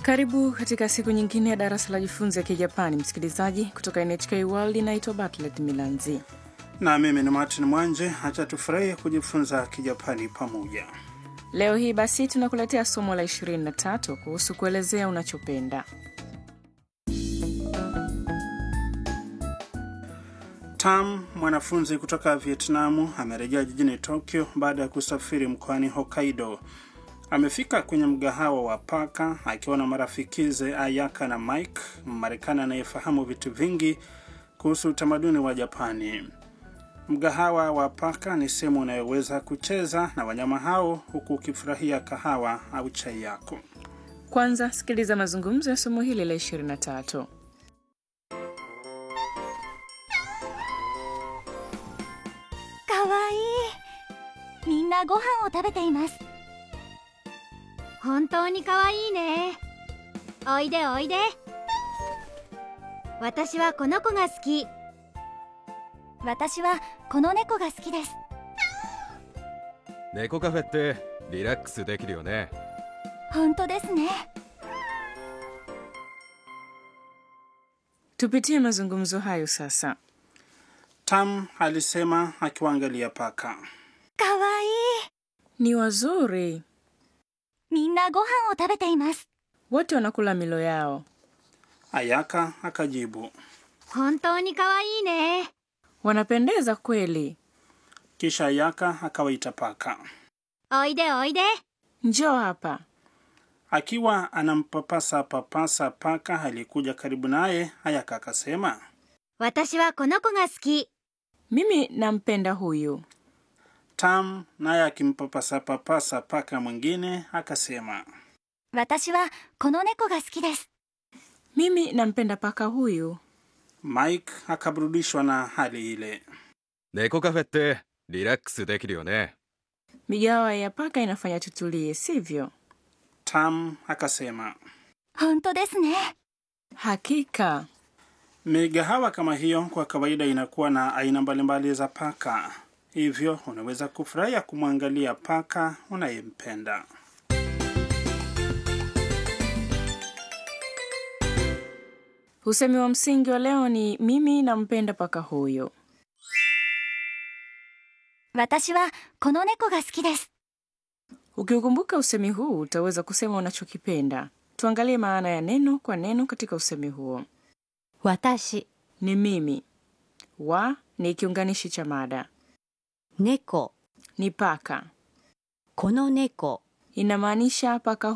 Karibu katika siku nyingine ya darasa la jifunze ya Kijapani, msikilizaji kutoka NHK World. Inaitwa Bartlett Milanzi. na mimi ni Martin Mwanje. Acha tufurahie kujifunza Kijapani pamoja. Leo hii basi tunakuletea somo la 23 kuhusu kuelezea unachopenda. Tam, mwanafunzi kutoka Vietnamu, amerejea jijini Tokyo baada ya kusafiri mkoani Hokkaido. Amefika kwenye mgahawa wa paka akiwa na marafikize Ayaka na Mike, Mmarekani anayefahamu vitu vingi kuhusu utamaduni wa Japani. Mgahawa wa paka ni sehemu unayoweza kucheza na wanyama hao huku ukifurahia kahawa au chai yako. Kwanza sikiliza mazungumzo ya somo hili la 23. かわいいみんなご飯を食べています本当にかわいいねおいでおいで私はこの子が好き私はこの猫が好きです猫カフェってリラックスできるよね本当ですね Tupitie mazungumzo hayo sasa. Tam alisema akiwaangalia paka. かわいい Ni wazuri, みんなご飯を食べています wote wanakula milo yao. Ayaka akajibu. 本当にかわいいね Wanapendeza kweli. Kisha Ayaka akawaita paka. おいでおいで Njoo hapa. Akiwa anampapasa papasa paka aliyekuja karibu naye, Ayaka akasema. 私はこの子が好き Mimi nampenda huyu. Tam naye akimpapasa papasa paka mwingine akasema. 私はこの猫が好きです Mimi nampenda paka huyu. Mike akaburudishwa na hali ile. 猫カフェってリラックスできるよね Migawa ya paka inafanya tutulie, sivyo? Tam akasema. 本当ですね Hakika. Migahawa kama hiyo kwa kawaida inakuwa na aina mbalimbali za paka, hivyo unaweza kufurahia kumwangalia paka unayempenda. Usemi wa msingi wa leo ni mimi nampenda paka huyu. 私はこの猫が好きです Ukiukumbuka usemi huu utaweza kusema unachokipenda. Tuangalie maana ya neno kwa neno katika usemi huo. 私 Ni mimi. Wa ni kiunganishi cha mada. 猫 Ni paka. この猫 Inamaanisha paka